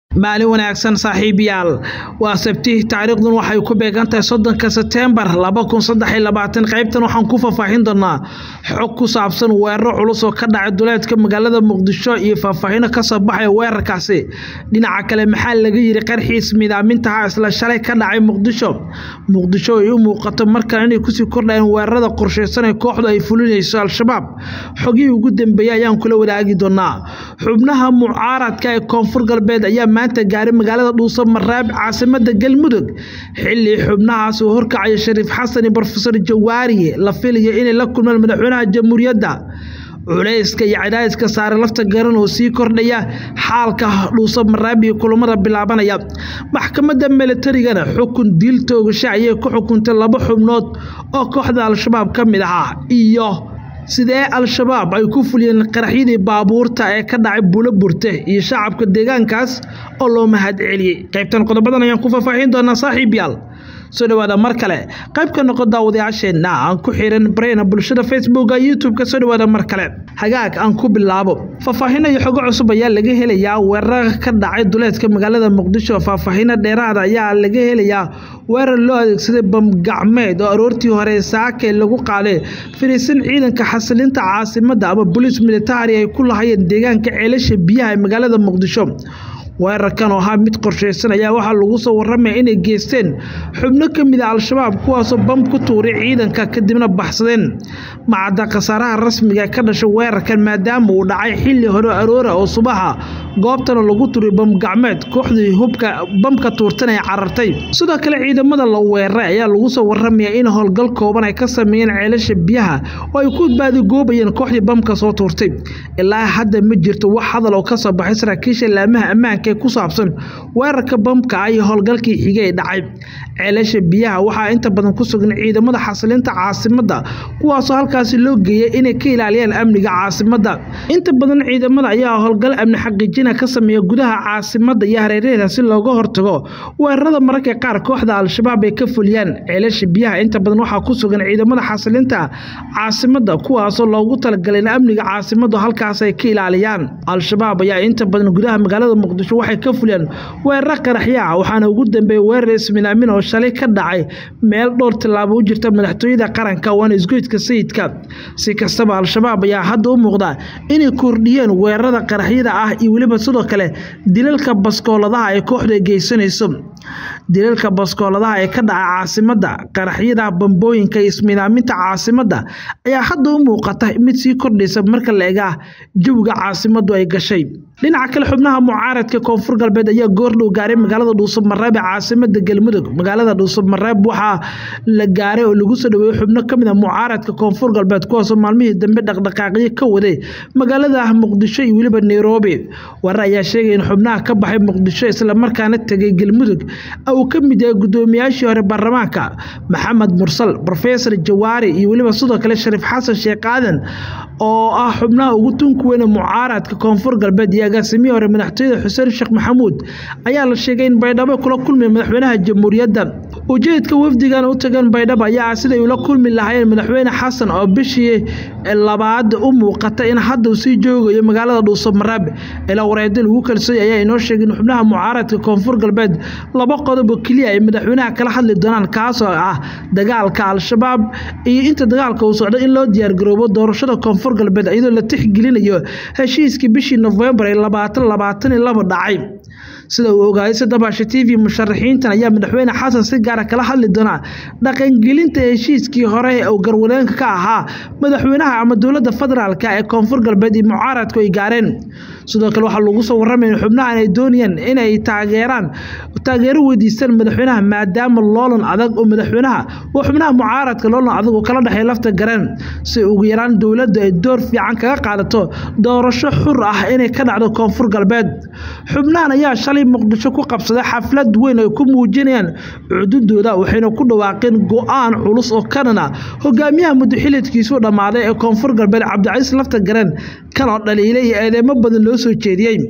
maalin wanaagsan saaxiibayaal waa sabti taariikhdun waxay ku beegantahay soddonka seteembar laba kun saddex iyo labaatan qaybtan waxaan ku faahfaahin doonaa xog ku saabsan weeraro culus oo ka dhacay duleedka magaalada muqdisho iyo faahfaahino kasoo baxaya weerarkaasi dhinaca kale maxaa laga yiri qarxiis midaamintaha isla shalay ka dhacay muqdisho muqdisho ay u muuqato markale inay kusii kordhayeen weerarada qorsheysan ee kooxdu ay fulinayso al-shabaab xogihii ugu dambeeyey ayaan kula wadaagi doonaa xubnaha mucaaradka ee koonfur galbeed ayaa maanta gaaray magaalada dhuuso maraab caasimada galmudug xilli xubnahaas uu horkacaya shariif xasan iyo brofesor jawaariye la filayo inay la kulmaan madaxweynaha jamhuuriyadda culayska iyo cadaadiska saare lafta garan oo sii kordhaya xaalka dhuuso maraab iyo kulamada bilaabanaya maxkamadda milatarigana xukun diil toogasho ayay ku xukuntay laba xubnood oo kooxda al-shabaab ka mid ahaa iyo sidee al-shabaab ay ku fuliyeen qaraxyadii baabuurta ee ka dhacay bulo burte iyo shacabka deegaankaas oo loo mahad celiyey qaybtan qodobadan ayaan ku faahfaahin doonaa saaxiib yaal soo dhawaada mar kale qayb ka noqo daawadayaasheenna aan ku xiran bareyna bulshada facebooka youtube-ka soo dhawaada mar kale hagaag aan ku bilaabo faahfaahino iyo xogo cusub ayaa laga helayaa weerara ka dhacay duleedka magaalada muqdisho faahfaahino dheeraada ayaa laga helayaa weerar loo adeegsaday bamgacmeed oo aroortii hore saake lagu qaaday firiisan ciidanka xasilinta caasimadda ama boliis militari ay ku lahayeen deegaanka ceelasha biyaha ee magaalada muqdisho weerarkan oo ahaa mid qorsheysan ayaa waxaa lagu soo waramaya inay geysteen xubno ka mid a al-shabaab kuwaasoo bam ku tuuray ciidanka kadibna baxsadeen macadda khasaaraha rasmiga ee ka dhashay weerarkan maadaama uu dhacay xilli hore aroora oo subaxa goobtana lagu turay bamgacmeed kooxdii hubka bamka tuurtan ay carartay sidoo kale ciidamada la weeraray ayaa lagu soo waramaya in howlgal kooban ay ka sameeyeen ceelasha biyaha oo ay ku baadigoobayeen kooxdii bamka soo tuurtay ilaa hadda ma jirto wax hadal oo kasoo baxay saraakiisha laamaha ammaanka ku saabsan weerarka bamka ah iyo howlgalkii xige ee dhacay ceelasha biyaha waxaa inta badan ku sugan ciidamada xasilinta caasimadda kuwaasoo halkaasi loo geeyay inay ka ilaaliyaan amniga caasimadda inta badan ciidamada ayaa howlgal amni xaqiijina ka sameeya gudaha caasimadda iyo hareeraheeda si looga hortago weerarada mararka qaar kooxda al-shabaab ay ka fuliyaan ceelasha biyaha inta badan waxaa ku sugan ciidamada xasilinta caasimadda kuwaasoo loogu talagalay in amniga caasimaddu halkaas ay ka ilaaliyaan al-shabaab ayaa inta badan gudaha magaalada muqdisho waxay ka fuliyaan weeraro qaraxya ah waxaana ugu dambeeyay weerar isminaamin oo shalay ka dhacay meel dhowr tillaabo u jirta madaxtooyada qaranka waana isgoydka sayidka si kastaba al-shabaab ayaa hadda u muuqda inay kordhiyeen weerarada qaraxyada ah iyo weliba sidoo kale dilalka baskooladaha ee kooxdu ay geysanayso dilalka baskooladaha ee ka dhaca caasimadda qaraxyada bambooyinka iyo isminaaminta caasimadda ayaa hadda u muuqata mid sii kordhaysa marka la egaa jawiga caasimaddu ay gashay dhinaca kale xubnaha mucaaradka koonfur galbeed ayaa goordhow gaaray magaalada dhuusab mareeb ee caasimada galmudug magaalada dhuusab mareeb waxaa la gaaray oo lagu soo dhaweeyey xubno ka mid a mucaaradka koonfur galbeed kuwaasoo maalmihii dambe dhaqdhaqaaqyo ka waday magaalada muqdisho iyo weliba nairobi warar ayaa sheegaya in xubnaha ka baxay muqdisho islamarkaana tegay galmudug uu ka mid yahay guddoomiyaashii hore baarlamaanka maxamed mursal rofesor jawaari iyo weliba sidoo kale shariif xasan sheekh aadan oo ah xubnaha ugu tunka weyne mucaaradka koonfur galbeed iyo agaasimihii hore madaxtooyada xuseen sheekh maxamuud ayaa la sheegay in baydhabo kula kulmay madaxweynaha jamhuuriyadda ujeedka wafdigan u tageen baydhabo ayaa ah siday ula kulmi lahaayeen madaxweyne xasan oo bishii labaad u muuqata in hadda uu sii joogayo magaalada dhuuso maraab ilaa wareedi lagu kalsooy ayaa inoo sheegay in xubnaha mucaaradka koonfur galbeed laba qodob oo keliya ay madaxweynaha kala hadli doonaan kaasoo ah dagaalka al-shabaab iyo inta dagaalka uu socdo in loo diyaargaroobo doorashada koonfur galbeed iyadoo la tixgelinayo heshiiskii bishii nofembar ee labaatan labaatan iyo laba dhacay sida uu ogaayay sadabaasha t v musharaxiintan ayaa madaxweyne xasan si gaara kala hadli doonaa dhaqangelinta heshiiskii hore oo garwadeenka ka ahaa madaxweynaha ama dowladda federaalk ee koonfur galbeed iyo mucaaradku ay gaareen sidoo kale waxaa lagu soo waramaya in xubnahan ay doonayaan inay taageeraan taageero weydiistaan madaxweynaha maadaama loolan adag oo madaxweynaha oo xubnaha mucaaradka loolan adag oo kala dhexeeya lafta gareen si ugu yaraan dowladda ay door fiican kaga qaadato doorasho xur ah inay ka dhacdo koonfur galbeed xubnahan ayaa shalay muqdisho ku qabsaday xaflad weyn ay ku muujinayaan cududooda waxayna ku dhawaaqeen go-aan culus oo kanana hogaamiyaha muddoxilidkiisuu dhammaaday ee koonfur galbeed cabdicasiis lafta gareen kanoo dhaliilay iyo eedeemo badan loo soo jeediyey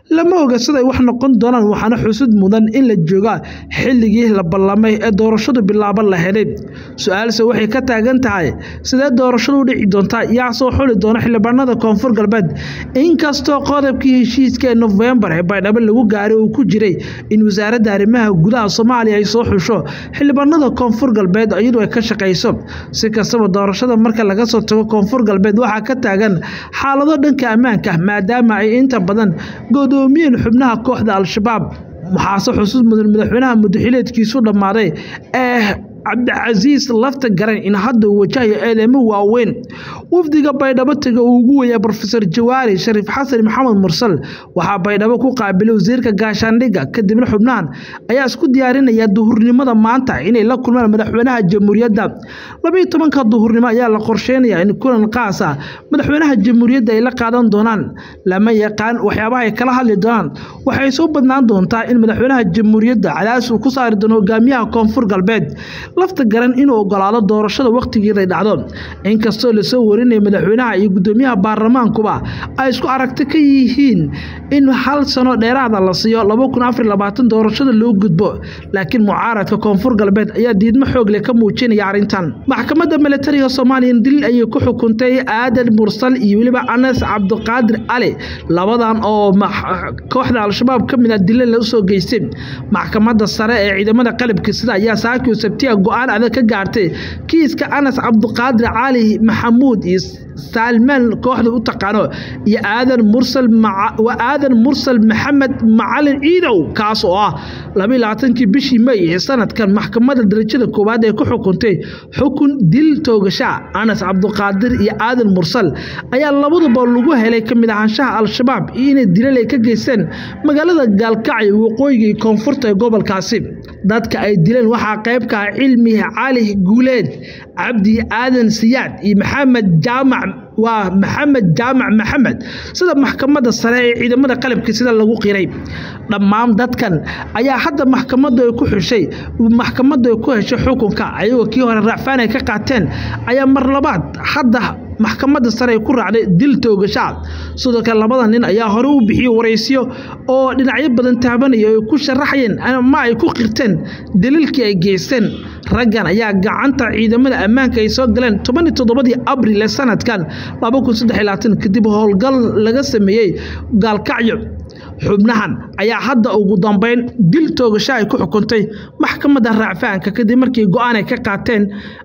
lama oga siday wax noqon doonaan waxaana xusud mudan in la jooga xilligii la ballamay ee doorashadu bilaaban laheyd su-aalse waxay ka taagan tahay sidee doorashadu u dhici doontaa yaa soo xuli doona xildhibaanada koonfur galbeed inkastoo qodobkii heshiiska ee nofembar ee baydhabo lagu gaaray uu ku jiray in wasaaradda arrimaha gudaha soomaaliya ay soo xusho xildhibaanada koonfur galbeed iyadu ay ka shaqayso si kastaba doorashada marka laga soo tago koonfur galbeed waxaa ka taagan xaalado dhanka ammaanka maadaama ay inta badan godoomiyeen xubnaha kooxda al-shabaab waxaase xusuus mudan madaxweynaha mudaxileedkiisu dhammaaday ee cabdicasiis lafta garan in hadda uu wajahayo eedeymo waaweyn wafdiga baydhabo taga uu ugu weeyaa brofesor jawaari shariif xasan maxamed mursal waxaa baydhabo ku qaabilay wasiirka gaashaandhigga kadibna xubnahan ayaa isku diyaarinaya duhurnimada maanta inay la kulmaan madaxweynaha jamhuuriyadda labayo tobanka duhurnimo ayaa la qorsheynayaa in kulan qaas ah madaxweynaha jamhuuriyadda ay la qaadan doonaan lama yaqaan waxyaabaha ay kala hadli doonaan waxay soo badnaan doontaa in madaxweynaha jamhuuriyadda cadaadis uu ku saari doono hogaamiyaha koonfur galbeed lafta garan inuu ogolaado doorashada wakhtigeeday dhacdo inkastoo lasoo warinaya madaxweynaha iyo guddoomiyaha baarlamaankuba ay isku aragti ka yihiin in hal sano dheeraada la siiyo doorashada loo gudbo laakiin mucaaradka koonfur galbeed ayaa diidmo xoogle ka muujinaya arrintan maxkamadda milatariga soomaaliya dil ayay ku xukuntay aadan mursal iyo weliba anas cabdiqaadir cali labadan oo kooxda al-shabaab ka mid a dile la usoo geystay maxkamadda sare ee ciidamada qalabka sida ayaa saakio sabtiya go-aan adag ka gaartay kiiska anas cabdiqaadir cali maxamuud iyo saalmaan kooxda u taqaano iyo aadan mursal waa aadan mursal maxamed macalin ciidow kaas oo ah labaiy labaatankii bishii may ee sanadkan maxkamadda darajada koowaad ee ku xukuntay xukun dil toogasha anas cabdiqaadir iyo aadan mursal ayaa labaduba lagu helay ka mid ahaanshaha al-shabaab iyo inay dilal ay ka geysteen magaalada gaalkacyo waqooyiga iyo koonfurta ee gobolkaasi dadka ay dileen waxaa qayb ka ah cilmi cali guuleed cabdi aadan siyaad iyo maxamed jaamac waa maxamed jaamac maxamed sida maxkamadda sare ee ciidamada qalabka sida lagu qiray dhammaan dadkan ayaa hadda maxkamaddu ay ku xushay maxkamaddu ay ku heshay xukunka ayagoo kii hore raacfaan ay ka qaateen ayaa mar labaad hadda maxkamadda sare ay ku raacday dil toogashaa sidoo kale labada nin ayaa hore u bixiyey waraysiyo oo dhinacyo badan taabanaya ay ku sharaxayeen ama ay ku qirteen daliilkii ay geysteen raggan ayaa gacanta ciidamada ammaanka ay soo galeen toban iyo toddobadii abril ee sanadkan laba kun saddex iyo labaatan kadib howlgal laga sameeyey gaalkacyo xubnahan ayaa hadda ugu dambeyn dil toogasho ay ku xukuntay maxkamadda raacfaanka kadib markii go-aan ay ka qaateen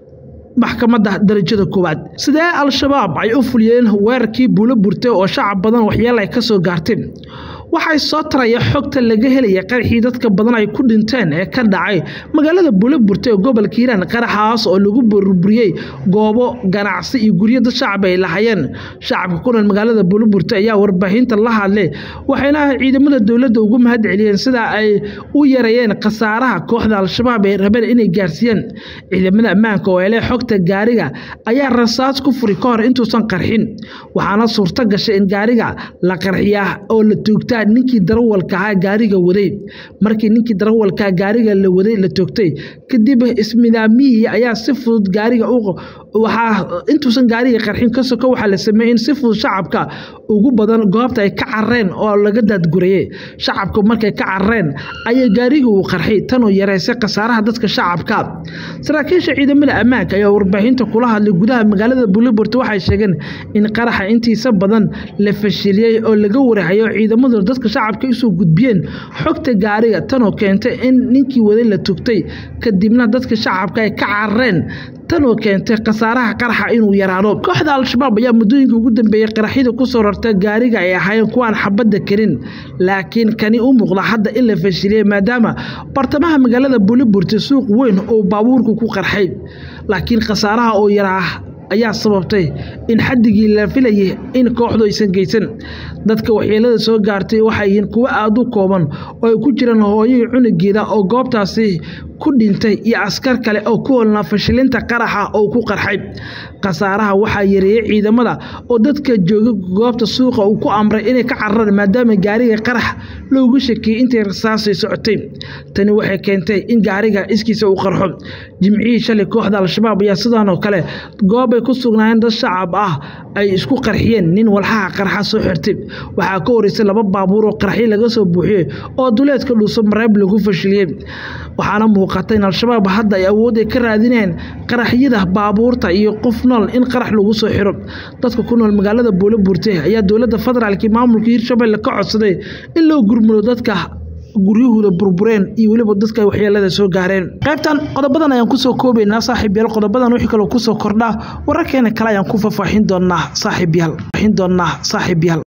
maxkamadda darajada koowaad sidee al-shabaab ay u fuliyeen weerarkii buulo burtay oo shacab badan waxyeelo ay ka soo gaartay waxay soo taraya xogta laga helaya qaraxii dadka badan ay ku dhinteen ee ka dhacay magaalada buulaburte ee gobolka hiiraan qaraxaas oo lagu burburiyey goobo ganacsi iyo guryo dad shacab ay lahayeen shacabka ku nool magaalada buulaburte ayaa warbaahinta la hadlay waxayna ciidamada dowladda ugu mahad celiyeen sida ay u yareeyeen khasaaraha kooxda al-shabaab ay rabeen inay gaarsiiyeen ciidamada ammaanka oo hele xogta gaariga ayaa rasaas ku furi ka hor intuusan qarxin waxaana suurto gashay in gaariga la qarxiyaa oo la toogtaa ninkii darawalka ahaa gaariga waday markii ninkii darawalkaa gaariga la waday la toogtay kadib ismidaamiyihii ayaa si fudud gaariga waxaa intuusan gaariga qarxin ka soko waxaa la sameeyey in si fudud shacabka ugu badan goobta ay ka carareen oo laga daadgurayey shacabka markay ka carareen ayaa gaariga uu qarxay tanoo yareysay khasaaraha dadka shacabka saraakiisha ciidamada ammaanka ayaa warbaahinta kula hadlay gudaha magaalada buliburte waxay sheegeen in qaraxa intiisa badan la fashiliyey oo laga warahayo ciidamadu dadka shacabka isoo gudbiyeen xogta gaariga tanoo keentay in ninkii waday la tugtay kadibna dadka shacabka ay ka carareen tanoo keentay khasaaraha qaraxa inuu yaraado kooxda al-shabaab ayaa muddooyinka ugu dambeeyey qaraxyada kusoo rarta gaariga ay ahaayeen kuwaan xabadda karin laakiin kani u muuqda hadda in la fashiliyey maadaama bartamaha magaalada buliburte suuq weyn oo baabuurku ku qarxay laakiin khasaaraha oo yaraa ayaa sababtay in xaddigii la filayay in kooxdu aysan geysan dadka waxyeelada soo gaartay waxay yihiin kuwo aada u kooban oo ay ku jiraan hooyihii cunugeeda oo goobtaasi ku dhintay iyo askar kale oo ku holnaa fashilinta qaraxa oo ku qarxay khasaaraha waxaa yareeyey ciidamada oo dadka jooga goobta suuqa uu ku amray inay ka cararaan maadaama gaariga qarax loogu shakiyey intay rasaasay socotay tani waxay keentay in gaariga iskiisa uu qarxo jimcihii shalay kooxda al-shabaab ayaa sidaan oo kale goobbay ku sugnaayeen dad shacab ah ay isku qarxiyeen nin walxaha qarxa soo xirtay waxaa ka horeysay laba baabuur oo qarxyo laga soo buuxiyey oo duleedka dhuuso mareeb lagu fashiliyey waxaana muuqata in al-shabaab hadda ay awoodday ka raadineen qaraxyada baabuurta iyo qof nool in qarax lagu soo xiro dadka ku nool magaalada buulo buurte ayaa dowladda federaalk maamulka hirshabelle ka codsaday in loo gurmudo dadka guryahooda burbureen iyo weliba dadka waxyeelada soo gaareen qaybtan qodobadan ayaan kusoo koobaynaa saaxiib yaal qodobadan wixii kaloo kusoo kordhaa wararkeena kale ayaan ku faahfaahin doonaa saaxiib yaal doonaa saaxiib yaal